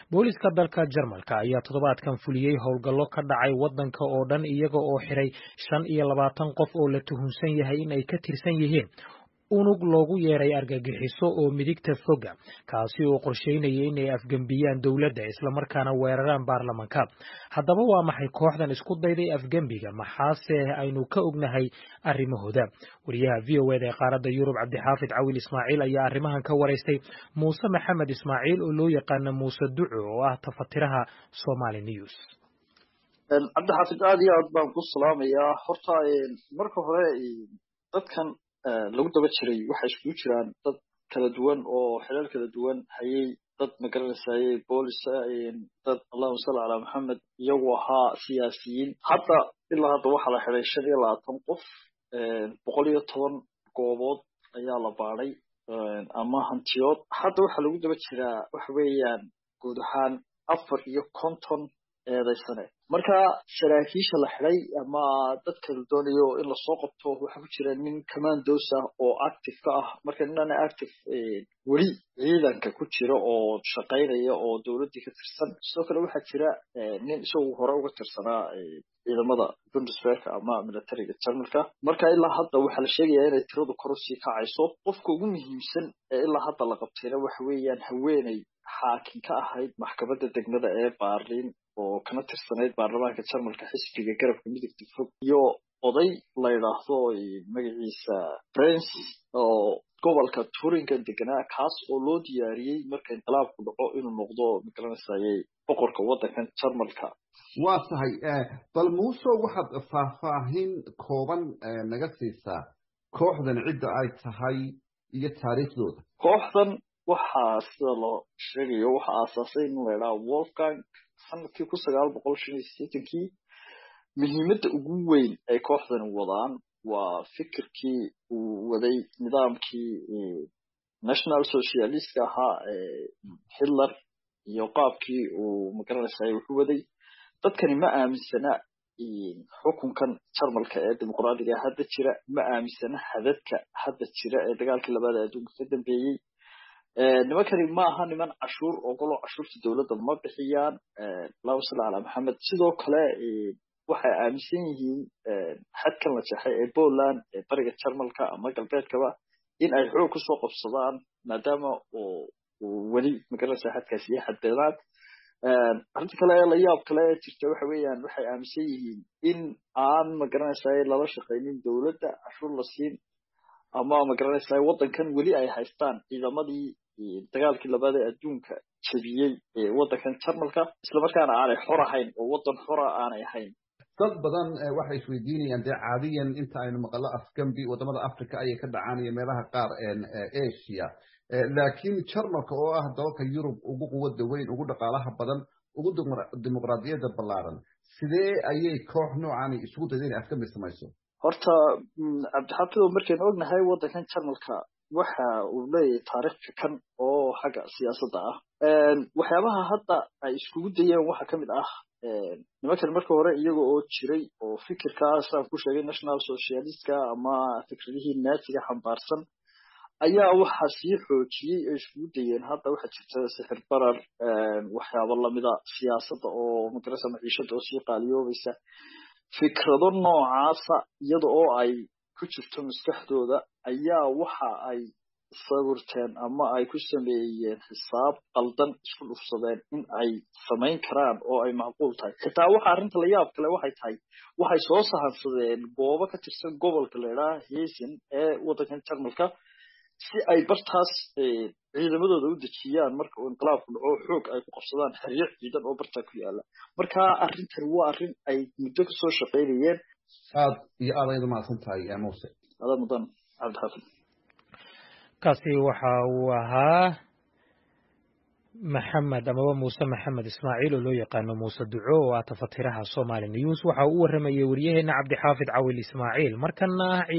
booliska dalka jarmalka ayaa toddobaadkan fuliyey howlgallo ka dhacay waddanka oo dhan iyaga oo xiray shan iyo labaatan qof oo la tuhunsan yahay in ay ka tirsan yihiin unug loogu yeeray argagixiso oo midigta foga kaasi oo qorsheynaya inay afgembiyaan dowladda islamarkaana weeraraan baarlamanka haddaba waa maxay kooxdan isku dayday afgembiga maxaase aynu ka ognahay arrimahooda wariyaha v o eda ee qaaradda yurub cabdixaafid cawil ismaaciil ayaa arrimahan ka waraystay muuse maxamed ismaaciil oo loo yaqaana muuse duco oo ah tafatiraha somali news cabdixaafid aad iyo aad baan ku salaamayaa horta marka hore dadkan lagu daba jiray waxay iskugu jiraan dad kala duwan oo xilal kala duwan hayay dad magaranaysaye boolisa dad allahuma salli calaa maxamed iyagu ahaa siyaasiyiin hadda ilaa hadda waxaa la xiday shan iyo labaatan qof boqol iyo toban goobood ayaa la baadhay ama hantiyood hadda waxaa lagu daba jiraa waxa weeyaan guud ahaan afar iyo konton eedaysane marka saraakiisha la xiday ama dadka la doonayo in lasoo qabto waxaa ku jira nin commandos ah oo active ka ah marka ninana active weli ciidanka ku jira oo shaqaynaya oo dowladdii ka tirsan sidoo kale waxaa jira nin isagu hore uga tirsanaa ciidamada bundesweerka ama militariga jarmalka marka ilaa hadda waxaa la sheegayaa inay tiradu kor usii kacayso qofka ugu muhiimsan ee ilaa hadda la qabtayna waxa weeyaan haweeney xaakim ka ahayd maxkamadda degmada ee baarliin oo kana tirsanayd baarlamaanka jarmalka xisbiga garabka midigta fog iyo oday la yidhaahdo magaciisa prince oo gobolka turingan deganaa kaas oo loo diyaariyey marka inqilaabku dhaco inuu noqdo magaranaysaye boqorka waddankan jarmalka waa tahay bal muuso waxaad faahfaahin kooban naga siisaa kooxdan cidda ay tahay iyo taariikhdooda kooxdan waxaa sida loo sheegayo waxaa aasaasay in la yidhaha wolfgang sanadkii kun sagaal boqol shan iyo sideetankii muhiimadda ugu weyn ay kooxdani wadaan waa fikirkii uu waday nidaamkii national socialistka ahaa hitler iyo qaabkii uu magaranaysaay wuxuu waday dadkani ma aaminsana xukunkan jarmalka ee dimuqraadiga hadda jira ma aaminsana hadadka hadda jira ee dagaalkii labaad adduunka ka dambeeyey nimankani ma aha niman cashuur ogoloo cashuurta dowladda ma bixiyaan allahuma salli calaa maxamed sidoo kale waxay aaminsan yihiin xadkan la jexay ee poland ee bariga jarmalka ama galbeedkaba in ay xoog kusoo qabsadaan maadaama weli magaranaysa xadkaasi iyo xadbeelaad arrinta kale ee layaab kale ee jirta waxa weeyaan waxay aaminsan yihiin in aan magaranaysaay lala shaqaynin dowladda cashuur la siin ama magaranaysaay waddankan weli ay haystaan ciidamadii dagaalkii labaad ee adduunka jebiyey ee waddankan jarmalka islamarkaana aanay xor ahayn oo waddan xora aanay ahayn dad badan waxay isweydiinayaan dee caadiyan inta aynu maqallo afgambi wadamada africa ayay ka dhacaan iyo meelaha qaar asia laakiin jarmalka oo ah dalalka yurub ugu quwadda weyn ugu dhaqaalaha badan ugu dimuqraadiyadda ballaaran sidee ayay koox noocani isugu dayda inay afgambi samayso horta cabdixafidow markaynu ognahay waddankan jarmalka waxa uu leeyahay taariikh fikan oo xagga siyaasadda ah waxyaabaha hadda ay iskugu dayeen waxaa ka mid ah nimankan marka hore iyaga oo jiray oo fikirkaas aan ku sheegay national socialistka ama fikradihii naatiga xambaarsan ayaa waxaa sii xoojiyey ay iskugu dayeen hadda waxaa jirta sixir barar waxyaabo lamida siyaasadda oo magarasa maciishada oo sii qaaliyoobaysa fikrado noocaasa iyada oo ay ku jirto maskaxdooda ayaa waxa ay sawirteen ama ay ku sameeyeen xisaab qaldan isku dhufsadeen in ay samayn karaan oo ay macquul tahay xitaa waxa arrinta la yaab kale waxay tahay waxay soo sahansadeen goobo ka tirsan gobolka la idhaha hesin ee waddankan jarmalka si ay bartaas ciidamadooda u dejiyaan marka uu inqilaabku dhaco xoog ay ku qabsadaan xeryo ciidan oo bartaa ku yaala marka arrintani waa arrin ay muddo kasoo shaqaynayeen aad iyo aad ayad umahadsan tahay muuse adaa mudan cabdixaafid kaasi waxa uu ahaa maxamed amaba muuse maxamed ismaaciil oo loo yaqaano muuse duco oo ah tafatiraha somali news waxa uu u waramayay waryaheena cabdixaafid cawil ismaaciil markana